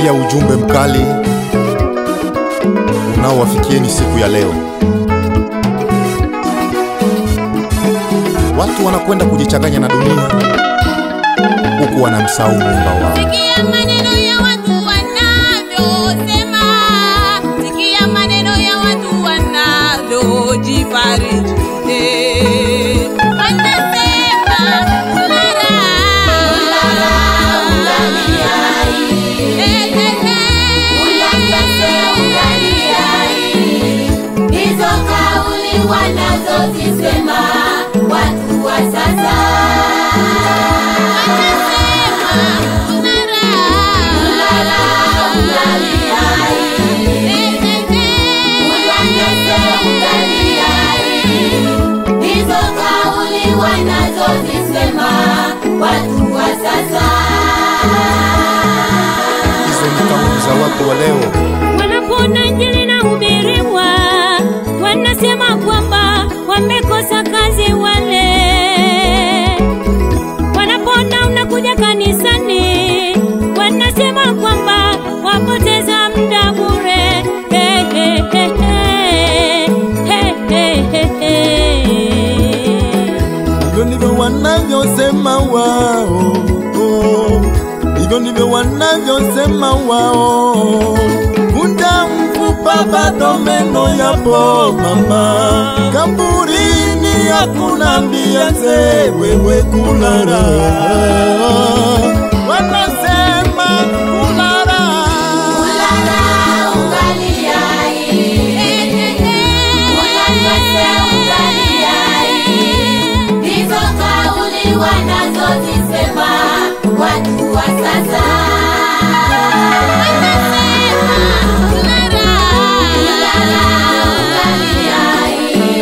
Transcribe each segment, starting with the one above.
pia ujumbe mkali unaowafikieni siku ya leo. Watu wanakwenda kujichanganya na dunia huku wanamsahau muumba wao. Sikia maneno ya watu wanavyosema, sikia maneno ya watu wanavyojifariji. Eh, Wanasema ulala, Eh, eh, eh. Hizo kauli wanazozisema watu wa sasa, ulala ungaliai, unyanyase ungaliai. Hizo kauli wanazozisema watu wa sasa. Hizo ni kauli za watu wa leo. Wanapoona injili inahubiriwa, wanasema kwamba wamekosa kazi wale. Wanapoona unakuja kanisani, wanasema kwamba wapoteza muda bure. He, he, he, he. He, he, he, he. hivyo ndivyo wanavyosema wao, hivyo ndivyo wanavyosema wao. Muda mfupa bado meno yapo mama, kaburini hakuna mbiaze wewe kulala. Wanasema kulala, Ulala ungaliai, unyanyase ungaliai. Hizo kauli wanazozisema watu wa sasa. Ulala ungaliai,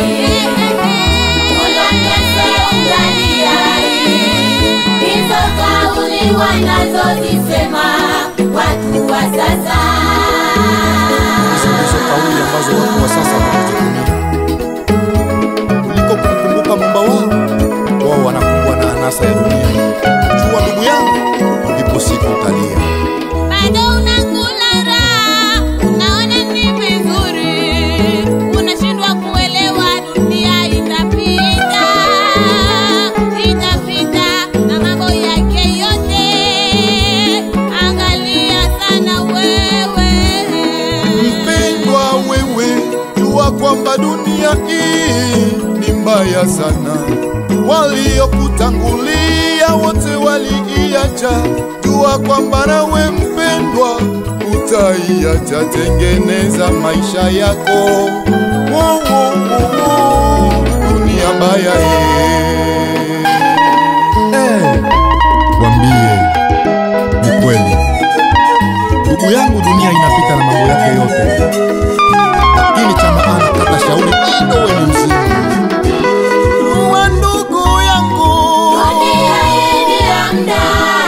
unyanyase ungaliai. Hizo kauli wanazozisema watu wa sasa. Hizo ndizo kauli ambazo watu wa sasa wanazitumia kuliko kumkumbuka muumba wao. Wao wanakumbwa na anasa ya dunia. Jua ndugu yangu, ipo siku utalia. Bado unakula raha, unaona ni vizuri, unashindwa kuelewa dunia itapita, itapita na mambo yake yote. Angalia sana wewe. mpendwa wewe, jua kwamba dunia hii ni mbaya sana. Waliokutangulia wote waliiacha, jua kwamba nawe mpendwa utaiacha. Tengeneza maisha yako, wo, wo, wo, wo. dunia mbaya hii. Eh, wambie ni kweli, ndugu yangu, dunia inapita na mambo yake yote, lakini cha maana, kata shauri bado wewe ni mzima. Wa ndugu yangu Dunia hii ni ya muda,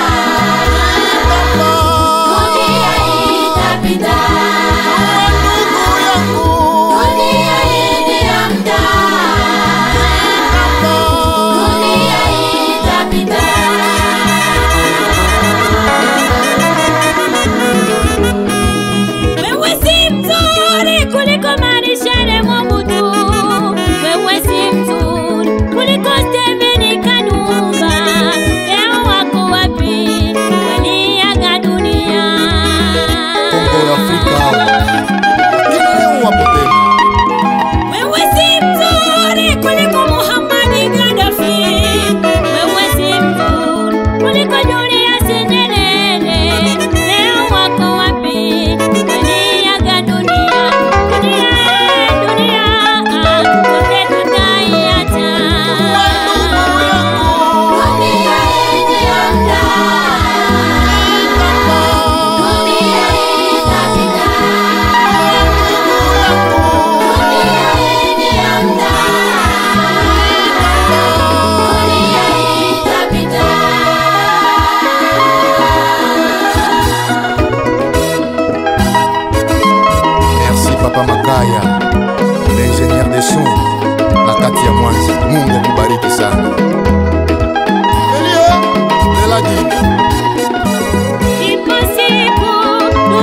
dunia hii itapita. ndugu yangu Dunia hii ni ya muda, dunia hii itapita. Wewe si mzuri kuliko Marishal Mobutu. Wewe si mzuri kuliko Stephen Kanumba. Leo wako wapi? Waliaga dunia. Kongo ya Afrika hao, lakini leo wapo tena. Wewe si mzuri kuliko Muhammad Gaddafi. Wewe si mzuri kuliko Julius Nyerere. Leo wako wapi? Waliaga dunia. Dunia, dunia, sote tutaiacha. Dunia hii ni ya muda, dunia hii itapita. Dunia hii ni ya muda, dunia hii itapita. Merci Papa Makaya, l'ingénieur des sons na kati ya Mwanza. Mungu akubariki sana. Elie, Lelaji, Ipo siku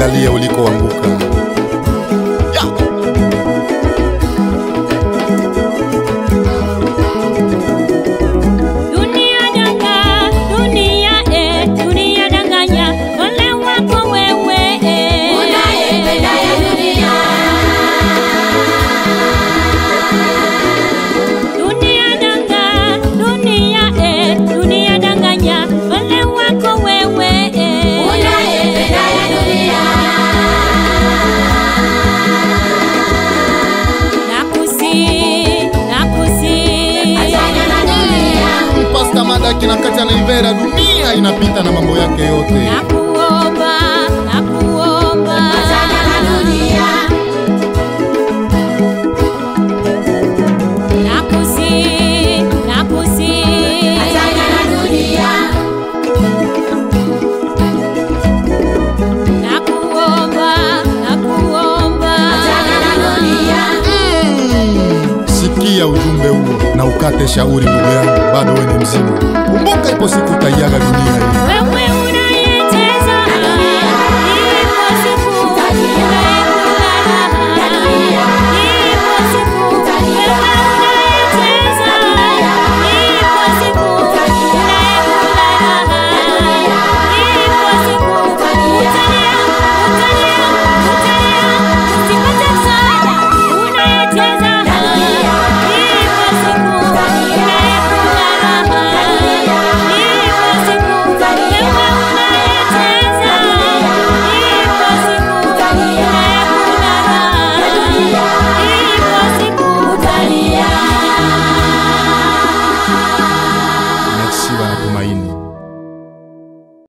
angalia ulikoanguka. Ya. Dunia danga, dunia eh, dunia danganya, ole wako wewe eh. Unayependa ya dunia. Dunia danga, dunia eh, dunia danganya, ole wako wewe eh. Unayependa ya dunia. Nakusi, nakusi. Achana na dunia. Pasta Madaki na kati anaivera, dunia inapita na mambo yake yote. Nakuomba, nakuomba. Achana na dunia. Nakusi, nakusi. Achana na dunia. Nakuomba, nakuomba. Achana na dunia. Sikia ujumbe huo na ukate shauri, ndugu yangu, bado wewe ni mzima. Kumbuka ipo siku utaiaga dunia hii. Wewe